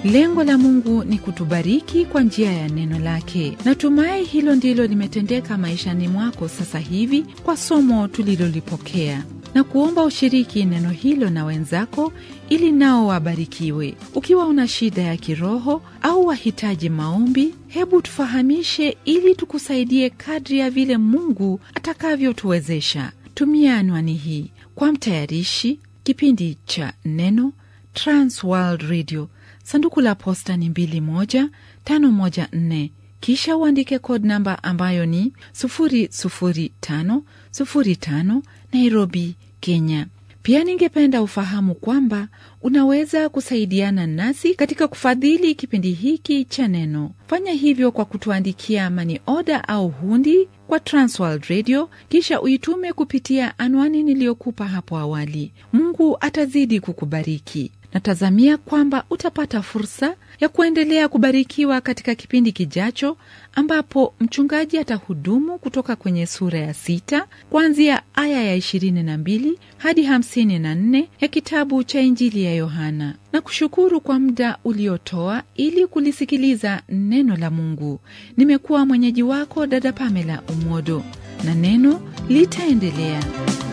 Lengo la Mungu ni kutubariki kwa njia ya neno lake. Natumai hilo ndilo limetendeka maishani mwako sasa hivi kwa somo tulilolipokea na kuomba ushiriki neno hilo na wenzako ili nao wabarikiwe. Ukiwa una shida ya kiroho au wahitaji maombi, hebu tufahamishe ili tukusaidie kadri ya vile Mungu atakavyotuwezesha. Tumia anwani hii kwa mtayarishi kipindi cha Neno, Trans World Radio, sanduku la posta ni 21514 kisha uandike code namba ambayo ni 00505 Nairobi, Kenya. Pia ningependa ufahamu kwamba unaweza kusaidiana nasi katika kufadhili kipindi hiki cha Neno. Fanya hivyo kwa kutuandikia mani oda au hundi kwa Transworld Radio, kisha uitume kupitia anwani niliyokupa hapo awali. Mungu atazidi kukubariki. Natazamia kwamba utapata fursa ya kuendelea kubarikiwa katika kipindi kijacho, ambapo mchungaji atahudumu kutoka kwenye sura ya sita kuanzia aya ya 22 hadi 54 ya kitabu cha Injili ya Yohana, na kushukuru kwa muda uliotoa ili kulisikiliza neno la Mungu. Nimekuwa mwenyeji wako dada Pamela Umodo, na neno litaendelea.